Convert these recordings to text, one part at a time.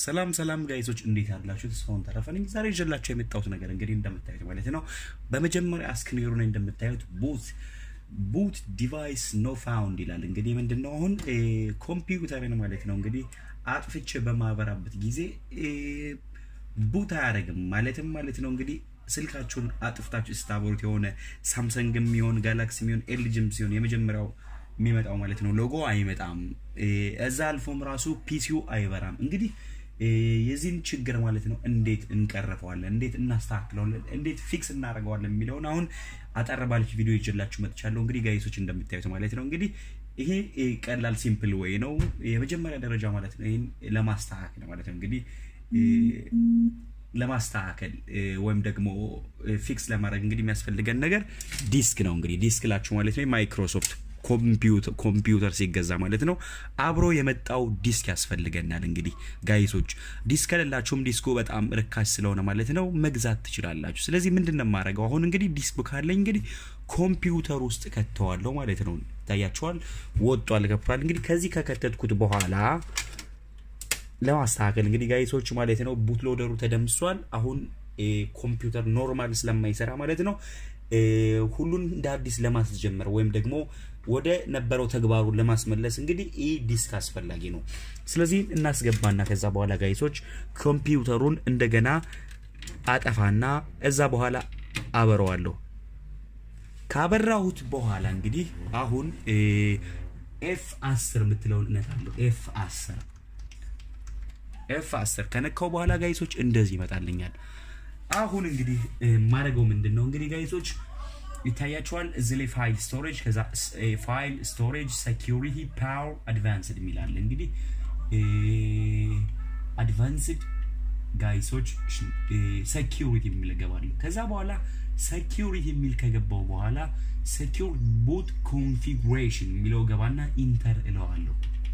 ሰላም ሰላም ጋይሶች እንዴት ያላችሁ? ተስፋውን ተረፈ ነኝ። ዛሬ ይዤላችሁ የመጣሁት ነገር እንግዲህ እንደምታዩት ማለት ነው። በመጀመሪያ ስክሪኑ ላይ እንደምታዩት ቡት ቡት ዲቫይስ ኖ ፋውንድ ይላል። እንግዲህ ምንድነው አሁን ኮምፒውተርን ማለት ነው እንግዲህ አጥፍቼ በማበራበት ጊዜ ቡት አያደርግም ማለትም ማለት ነው እንግዲህ ስልካችሁን አጥፍታችሁ ስታበሩት የሆነ ሳምሰንግ የሚሆን ጋላክሲ የሚሆን ኤልጂም ሲሆን የመጀመሪያው የሚመጣው ማለት ነው ሎጎ አይመጣም። እዛ አልፎም ራሱ ፒሲው አይበራም። እንግዲህ የዚህን ችግር ማለት ነው እንዴት እንቀርፈዋለን፣ እንዴት እናስተካክለዋለን፣ እንዴት ፊክስ እናደርገዋለን የሚለውን አሁን አጠር ባለች ቪዲዮ ይዤላችሁ መጥቻለሁ። እንግዲህ ጋይሶች እንደምታዩት ማለት ነው እንግዲህ ይሄ ቀላል ሲምፕል ወይ ነው የመጀመሪያ ደረጃ ማለት ነው። ይህን ለማስተካከል ማለት ነው እንግዲህ ለማስተካከል ወይም ደግሞ ፊክስ ለማድረግ እንግዲህ የሚያስፈልገን ነገር ዲስክ ነው። እንግዲህ ዲስክ ላችሁ ማለት ነው ማይክሮሶፍት ኮምፒውተር ሲገዛ ማለት ነው አብሮ የመጣው ዲስክ ያስፈልገናል። እንግዲህ ጋይሶች ዲስክ ከሌላችሁም ዲስኩ በጣም ርካሽ ስለሆነ ማለት ነው መግዛት ትችላላችሁ። ስለዚህ ምንድን ነው የማደርገው አሁን እንግዲህ ዲስክ ካለኝ እንግዲህ ኮምፒውተር ውስጥ ከተዋለሁ ማለት ነው። ይታያችኋል፣ ወጧል፣ ገብቷል። እንግዲህ ከዚህ ከከተትኩት በኋላ ለማስተካከል እንግዲህ ጋይሶች ማለት ነው ቡት ሎደሩ ተደምሷል። አሁን ኮምፒውተር ኖርማል ስለማይሰራ ማለት ነው ሁሉን እንደ አዲስ ለማስጀመር ወይም ደግሞ ወደ ነበረው ተግባሩን ለማስመለስ እንግዲህ ይህ ዲስክ አስፈላጊ ነው። ስለዚህ እናስገባና ከዛ በኋላ ጋይሶች ኮምፒውተሩን እንደገና አጠፋና እዛ በኋላ አበረዋለሁ። ካበራሁት በኋላ እንግዲህ አሁን ኤፍ አስር የምትለውን እነካለሁ። ኤፍ አስር ኤፍ አስር ከነካው በኋላ ጋይሶች እንደዚህ ይመጣልኛል። አሁን እንግዲህ ማድረገው ምንድን ነው እንግዲህ ጋይሶች ይታያቸዋል እዚህ ላይ ፋይል ስቶሬጅ ከዛ ፋይል ስቶሬጅ ሴኪሪቲ ፓወር አድቫንስድ የሚላለ እንግዲህ አድቫንስድ ጋይሶች ሴኪሪቲ የሚል ገባለሁ። ከዛ በኋላ ሴኪሪቲ የሚል ከገባው በኋላ ሴኪር ቡት ኮንፊጉሬሽን የሚለው ገባና ኢንተር እለዋለሁ።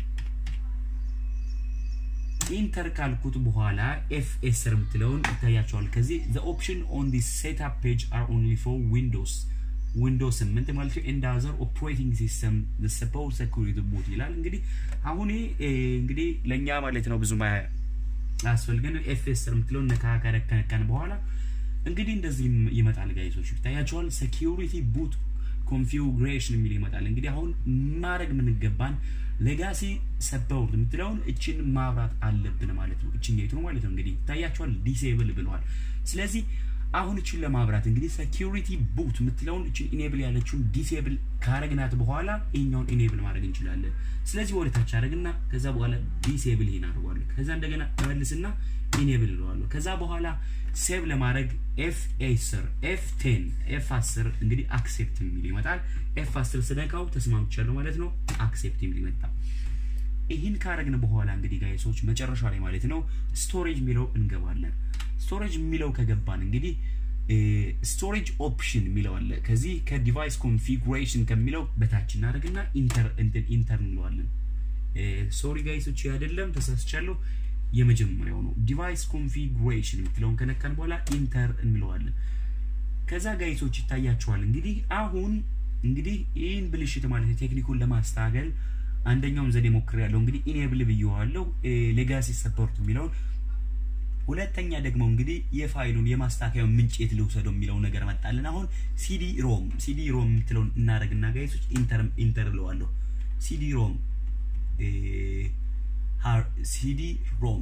ኢንተር ካልኩት በኋላ ኤፍ ኤስር የምትለውን ይታያቸዋል። ከዚህ ዘ ኦፕሽን ኦን ዲ ሴትአፕ ፔጅ አር ኦንሊ ፎር ዊንዶውስ ዊንዶውስ ስምንት ማለት ነው ኤንድ አዘር ኦፕሬቲንግ ሲስተም ሰፖርት ሴኩሪቲ ቡት ይላል። እንግዲህ አሁን እንግዲህ ለእኛ ማለት ነው ብዙም አያስፈልገን። ኤፍ ኤስር የምትለውን ነካ ከነካን በኋላ እንግዲህ እንደዚህ ይመጣል። ጋይሶች ይታያቸዋል። ሴኪሪቲ ቡት ኮንፊጉሬሽን የሚል ይመጣል። እንግዲህ አሁን ማድረግ የምንገባን ሌጋሲ ሰፖርት የምትለውን እችን ማብራት አለብን ማለት ነው። እችን የቱ ማለት ነው እንግዲህ ይታያቸዋል። ዲሴብል ብለዋል። ስለዚህ አሁን እችን ለማብራት እንግዲህ ሴኪሪቲ ቡት የምትለውን እችን ኢኔብል ያለችውን ዲሴብል ካረግናት በኋላ ይሄኛውን ኢኔብል ማድረግ እንችላለን። ስለዚህ ወደ ታች አደረግና ከዛ በኋላ ዲሴብል ይሄን አድርጓለሁ። ከዛ እንደገና መልስና ኢኔብል እለዋለሁ። ከዛ በኋላ ሴቭ ለማድረግ ኤፍ ኤስር ኤፍ ቴን ኤፍ አስር እንግዲህ አክሴፕት የሚል ይመጣል። ኤፍ አስር ስነካው ተስማምቻለሁ ማለት ነው። አክሴፕት የሚል ይመጣ። ይህን ካረግን በኋላ እንግዲህ ጋይሶች መጨረሻ ላይ ማለት ነው ስቶሬጅ የሚለው እንገባለን። ስቶሬጅ የሚለው ከገባን እንግዲህ ስቶሬጅ ኦፕሽን የሚለው አለ። ከዚህ ከዲቫይስ ኮንፊጉሬሽን ከሚለው በታች እናደርግና ኢንተር እንትን ኢንተር እንለዋለን። ሶሪ ጋይሶች አይደለም ተሳስቻለሁ። የመጀመሪያው ነው። ዲቫይስ ኮንፊጉሬሽን የምትለውን ከነካን በኋላ ኢንተር እንለዋለን። ከዛ ጋይሶች ይታያቸዋል። እንግዲህ አሁን እንግዲህ ይህን ብልሽት ማለት ቴክኒኩን ለማስተካከል አንደኛውም ዘዴ ሞክሬያለሁ። እንግዲህ ኢኔብል ብየዋለሁ ሌጋሲ ሰፖርት የሚለውን ሁለተኛ ደግሞ እንግዲህ የፋይሉን የማስተካከያውን ምንጭ የት ልውሰደው የሚለው ነገር መጣልን። አሁን ሲዲ ሮም ሲዲ ሮም የምትለውን እናደርግና ጋይሶች ኢንተር ኢንተር እለዋለሁ። ሲዲ ሮም ሲዲ ሮም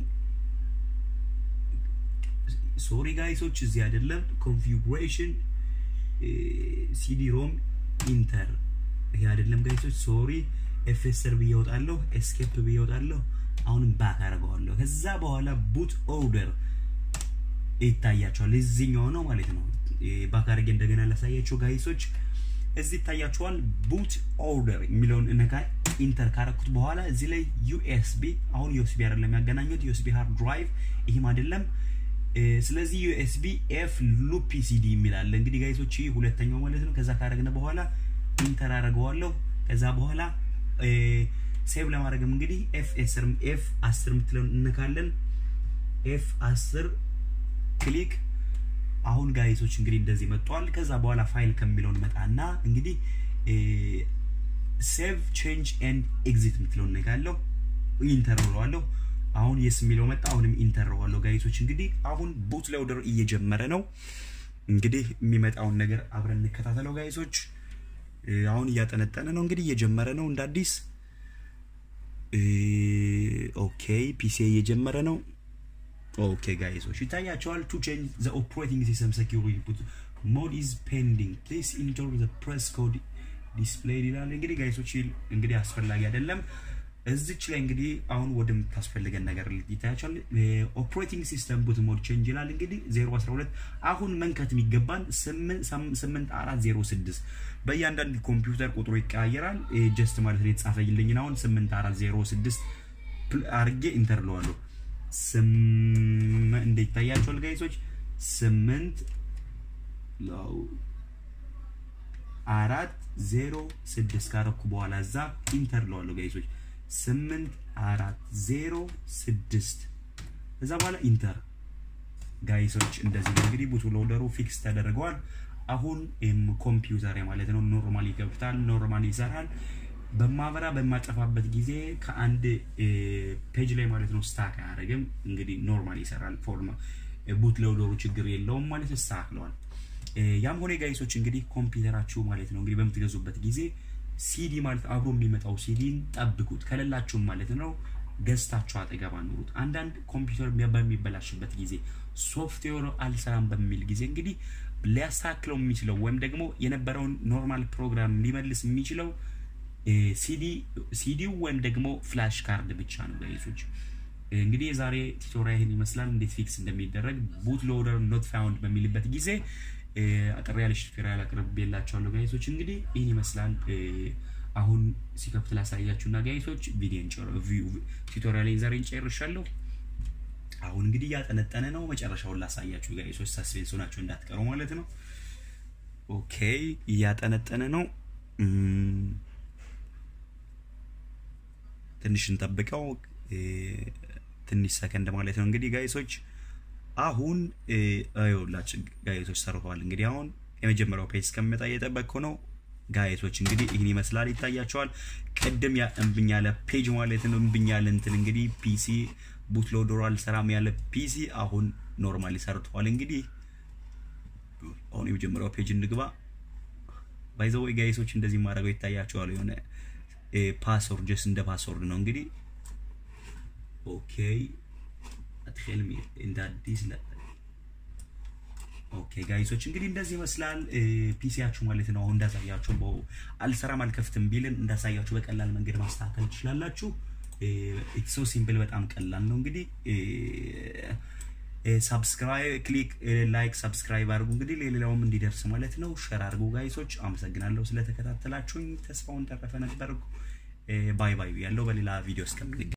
ሶሪ ጋይሶች እዚህ አይደለም። ኮንፊጉሬሽን ሲዲ ሮም ኢንተር ይሄ አይደለም ጋይሶች ሶሪ። ኤፍኤስር ብዬ እወጣለሁ፣ ኤስኬፕ ብዬ እወጣለሁ። አሁንም ባክ አደርገዋለሁ። ከዛ በኋላ ቡት ኦርደር ይታያቸዋል። እዚህኛው ነው ማለት ነው። ባክ አድርጌ እንደገና ላሳያቸው ጋይሶች እዚህ ይታያቸዋል። ቡት ኦርደር የሚለውን እነካ ኢንተር ካረኩት በኋላ እዚህ ላይ ዩኤስቢ አሁን ዩኤስቢ አይደለም የሚያገናኙት ዩኤስቢ ሃርድ ድራይቭ ይህም አይደለም። ስለዚህ ዩኤስቢ ኤፍ ሉፒ ሲዲ የሚላለ እንግዲህ ጋይሶች ይህ ሁለተኛው ማለት ነው። ከዛ ካረግነ በኋላ ኢንተር አደርገዋለሁ። ከዛ በኋላ ሴቭ ለማድረግም እንግዲህ ኤፍ ኤስር ኤፍ አስር የምትለውን እነካለን። ኤፍ አስር ክሊክ አሁን ጋይሶች እንግዲህ እንደዚህ መጥቷል። ከዛ በኋላ ፋይል ከሚለውን መጣና እንግዲህ ሴቭ ቼንጅ ኤንድ ኤግዚት የምትለውን ነካለሁ። ኢንተር ብለዋለሁ። አሁን የስ የሚለው መጣ። አሁንም ኢንተር ዋለው ጋይሶች እንግዲህ አሁን ቡት ሎደር እየጀመረ ነው። እንግዲህ የሚመጣውን ነገር አብረን እንከታተለው ጋይሶች። አሁን እያጠነጠነ ነው እንግዲህ እየጀመረ ነው እንደ አዲስ። ኦኬ ፒሲ እየጀመረ ነው። ኦኬ ጋይሶች ይታያቸዋል። ቱ ቼንጅ ዘ ኦፕሬቲንግ ሲስተም ሴኪሪቲ ፑት ሞድ ኢዝ ፔንዲንግ ፕሊዝ ኢንተር ዘ ፕሬስ ኮድ ዲስፕሌይድ ይላል። እንግዲህ ጋይሶች እንግዲህ አስፈላጊ አይደለም። እዚች ላይ እንግዲህ አሁን ወደምታስፈልገን ነገር ይታያቸዋል። ኦፕሬቲንግ ሲስተም ቡት ሞድ ቼንጅ ይላል። እንግዲህ 012 አሁን መንከት የሚገባን 8406 በእያንዳንድ ኮምፒውተር ቁጥሩ ይቀያየራል። ጀስት ማለት ነው የተጻፈልኝን አሁን 8406 አርጌ ኢንተር ለዋለሁ። እንደ ይታያቸዋል ጋይሶች ስምንት አራት ዜሮ ስድስት ካረኩ በኋላ እዛ ኢንተር ለዋለሁ ጋይሶች ስምንት አራት ዜሮ ስድስት እዛ በኋላ ኢንተር ጋይሶች እንደዚህ ነው እንግዲህ ቡት ሎደሩ ፊክስ ተደርገዋል። አሁን ኮምፒውተር ማለት ነው ኖርማል ይገብታል፣ ኖርማል ይሰራል። በማበራ በማጠፋበት ጊዜ ከአንድ ፔጅ ላይ ማለት ነው ስታክ አያደርግም። እንግዲህ ኖርማል ይሰራል። ፎርማ ቡት ሎደሩ ችግር የለውም ማለት ተስተካክለዋል። ያም ሆነ ጋይሶች እንግዲህ ኮምፒውተራችሁ ማለት ነው እንግዲህ በምትገዙበት ጊዜ ሲዲ ማለት አብሮ የሚመጣው ሲዲን ጠብቁት። ከሌላችሁም ማለት ነው ገዝታችሁ አጠገብ አኑሩት። አንዳንድ ኮምፒውተር በሚበላሽበት ጊዜ ሶፍትዌር አልሰራም በሚል ጊዜ እንግዲህ ሊያስተካክለው የሚችለው ወይም ደግሞ የነበረውን ኖርማል ፕሮግራም ሊመልስ የሚችለው ሲዲው ወይም ደግሞ ፍላሽ ካርድ ብቻ ነው ጋይሶች። እንግዲህ የዛሬ ቱቶሪያል ይህን ይመስላል። እንዴት ፊክስ እንደሚደረግ ቡት ሎደር ኖት ፋውንድ በሚልበት ጊዜ አጠር ያለች ቱቶሪያል አቅርቤላችኋለሁ ጋይሶች። እንግዲህ ይህን ይመስላል። አሁን ሲከፍት ላሳያችሁና ጋይሶች ቪዲዮን ቱቶሪያል ዛሬ እንጨርሻለሁ። አሁን እንግዲህ እያጠነጠነ ነው። መጨረሻውን ላሳያችሁ ጋይሶች፣ ሳስፔንስ ሆናችሁ እንዳትቀሩ ማለት ነው። ኦኬ እያጠነጠነ ነው። ትንሽ እንጠብቀው፣ ትንሽ ሰከንድ ማለት ነው እንግዲህ ጋይሶች አሁን ይኸውላችሁ ጋይቶች ሰርተዋል። እንግዲህ አሁን የመጀመሪያው ፔጅ እስከሚመጣ እየጠበቅኩ ነው ጋይቶች። እንግዲህ ይህን ይመስላል ይታያቸዋል። ቅድም እምብኝ ያለ ፔጅ ማለት ነው እምብኝ ያለ እንትን እንግዲህ ፒሲ ቡት ሎደሩ አልሰራም ያለ ፒሲ አሁን ኖርማሊ ሰርተዋል። እንግዲህ አሁን የመጀመሪያው ፔጅ እንግባ። ባይዘወይ ጋይሶች እንደዚህ ማድረገው ይታያቸዋል። የሆነ ፓስወርድ ጀስ እንደ ፓስወርድ ነው እንግዲህ ኦኬ አትከልም እንደ አዲስ ለ ኦኬ ጋይሶች እንግዲህ እንደዚህ ይመስላል ፒሲያችሁ ማለት ነው። አሁን እንዳሳያችሁ በ አልሰራም አልከፍትም ቢልን እንዳሳያችሁ በቀላል መንገድ ማስተካከል ትችላላችሁ። ኢትስ ሶ ሲምፕል በጣም ቀላል ነው። እንግዲህ ሳብስክራይብ ክሊክ ላይክ ሳብስክራይብ አድርጉ እንግዲህ ለሌላውም እንዲደርስ ማለት ነው። ሸር አድርጉ ጋይሶች። አመሰግናለሁ ስለተከታተላችሁኝ። ተስፋውን ተረፈ ነበርኩ። ባይ ባይ ያለው በሌላ ቪዲዮ እስከምንገናኝ